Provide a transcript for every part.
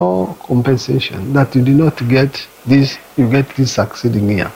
compensation that you did not get this, you get this succeeding year.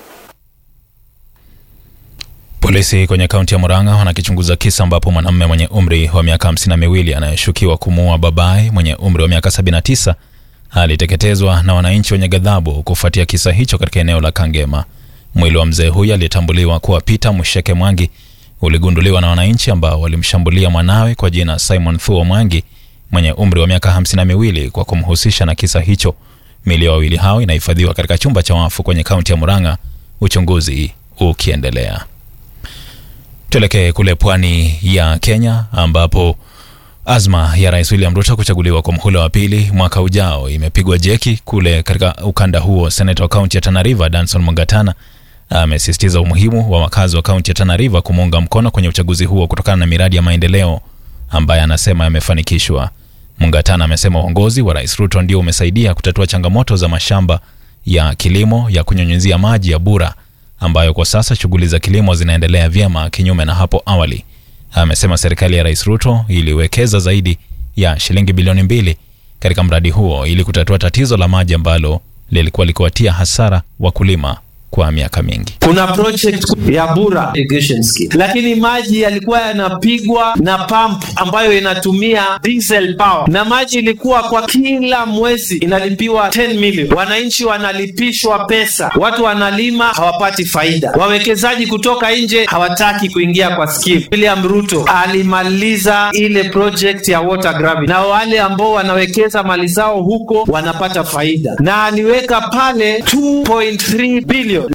Polisi kwenye kaunti ya Murang'a wanakichunguza kisa ambapo mwanamume mwenye umri wa miaka hamsini na miwili anayeshukiwa kumuua babaye mwenye umri wa miaka 79 aliteketezwa na wananchi wenye ghadhabu kufuatia kisa hicho katika eneo la Kangema. Mwili wa mzee huyo aliyetambuliwa kuwa Peter Musheke Mwangi uligunduliwa na wananchi ambao walimshambulia mwanawe kwa jina Simon Thuo Mwangi mwenye umri wa miaka hamsini na miwili kwa kumhusisha na kisa hicho. Mili ya wawili hao inahifadhiwa katika chumba cha wafu kwenye kaunti ya Murang'a, uchunguzi ukiendelea. Tuelekee kule pwani ya Kenya ambapo azma ya Rais William Ruto kuchaguliwa kwa mhula wa pili mwaka ujao imepigwa jeki kule katika ukanda huo. Seneta wa kaunti ya Tana River Danson Mungatana amesisitiza umuhimu wa wakazi wa kaunti ya Tana River kumuunga mkono kwenye uchaguzi huo kutokana na miradi ya maendeleo ambaye anasema yamefanikishwa. Mungatana amesema uongozi wa Rais Ruto ndio umesaidia kutatua changamoto za mashamba ya kilimo ya kunyunyizia maji ya Bura ambayo kwa sasa shughuli za kilimo zinaendelea vyema kinyume na hapo awali. Amesema serikali ya Rais Ruto iliwekeza zaidi ya shilingi bilioni mbili katika mradi huo ili kutatua tatizo la maji ambalo lilikuwa likiwatia hasara wakulima kwa miaka mingi. Kuna project ya Bura irrigation scheme, lakini maji yalikuwa yanapigwa na pump ambayo inatumia diesel power, na maji ilikuwa kwa kila mwezi inalipiwa 10 million. Wananchi wanalipishwa pesa, watu wanalima hawapati faida, wawekezaji kutoka nje hawataki kuingia kwa scheme. William Ruto alimaliza ile project ya water grabbing, na wale ambao wanawekeza mali zao huko wanapata faida, na aliweka pale 2.3 billion.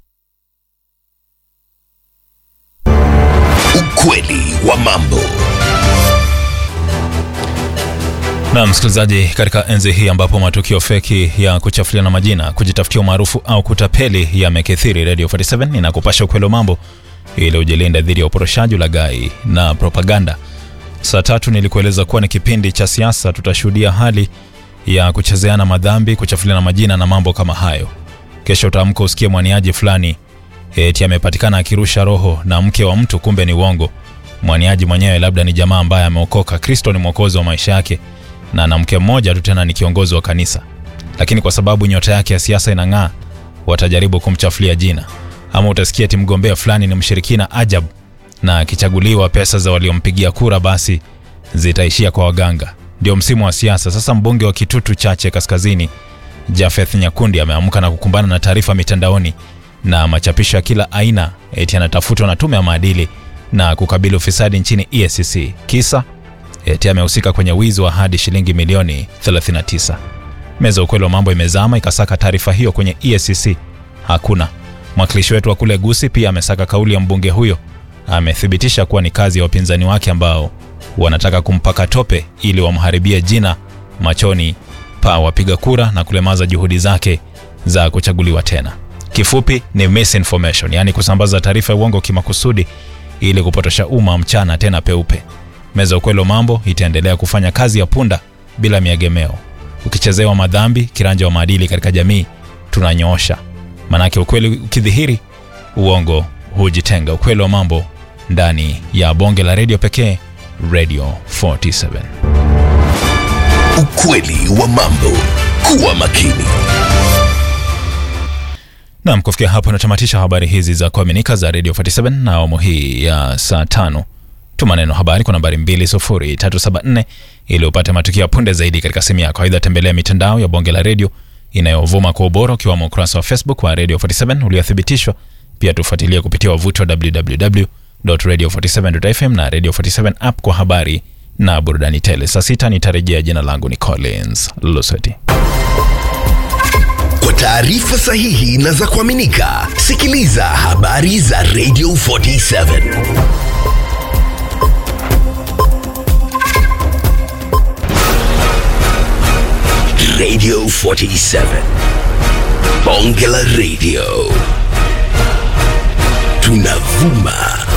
Ukweli wa mambo. Na msikilizaji, katika enzi hii ambapo matukio feki ya kuchafuliana majina, kujitafutia umaarufu au kutapeli yamekithiri, Radio 47 inakupasha ukweli wa mambo ili ujilinde dhidi ya uporoshaji, ulaghai na propaganda. Saa tatu nilikueleza kuwa ni kipindi cha siasa, tutashuhudia hali ya kuchezeana madhambi, kuchafuliana majina na mambo kama hayo. Kesho utaamka usikie mwaniaji fulani eti amepatikana akirusha roho na mke wa mtu, kumbe ni uongo. Mwaniaji mwenyewe labda ni jamaa ambaye ameokoka, Kristo ni mwokozi wa maisha yake, na na mke mmoja tu, tena ni kiongozi wa kanisa, lakini kwa sababu nyota yake ya siasa inang'aa, watajaribu kumchafulia jina. Ama utasikia eti mgombea fulani ni mshirikina ajabu, na akichaguliwa pesa za waliompigia kura basi zitaishia kwa waganga. Ndio msimu wa siasa sasa. Mbunge wa Kitutu Chache Kaskazini Jafeth Nyakundi ameamka na kukumbana na taarifa mitandaoni na machapisho ya kila aina eti anatafutwa na tume ya maadili na kukabili ufisadi nchini EACC. Kisa eti amehusika kwenye wizi wa hadi shilingi milioni 39. Meza ukweli wa mambo imezama ikasaka taarifa hiyo kwenye EACC, hakuna. Mwakilishi wetu wa kule Gusi pia amesaka kauli ya mbunge huyo, amethibitisha kuwa ni kazi ya wapinzani wake ambao wanataka kumpaka tope ili wamharibie jina machoni pa wapiga kura na kulemaza juhudi zake za kuchaguliwa tena. Kifupi ni misinformation, yaani kusambaza taarifa ya uongo kimakusudi ili kupotosha umma mchana tena peupe. Meza ukweli wa mambo itaendelea kufanya kazi ya punda bila miegemeo. Ukichezewa madhambi, kiranja wa maadili katika jamii tunanyoosha, manake ukweli ukidhihiri, uongo hujitenga. Ukweli wa mambo ndani ya bonge la redio pekee, Radio 47. Ukweli wa mambo. Kuwa makini. Nam, kufikia hapo natamatisha habari hizi za kuaminika za Radio 47 na awamu hii ya saa tano. Tuma neno habari kwa nambari 20374 ili upate matukio ya punde zaidi katika simu yako. Aidha, tembelea mitandao ya bonge la redio inayovuma kwa ubora ukiwamo ukurasa wa Facebook wa Radio 47 uliothibitishwa. Pia tufuatilie kupitia wavuti wa www.radio47.fm na Radio 47 app kwa habari na burudani tele. Saa sita nitarejea. Jina langu ni Collins Lusweti. Kwa taarifa sahihi na za kuaminika, sikiliza habari za Radio 47. Radio 47. Bonge la Radio. Tunavuma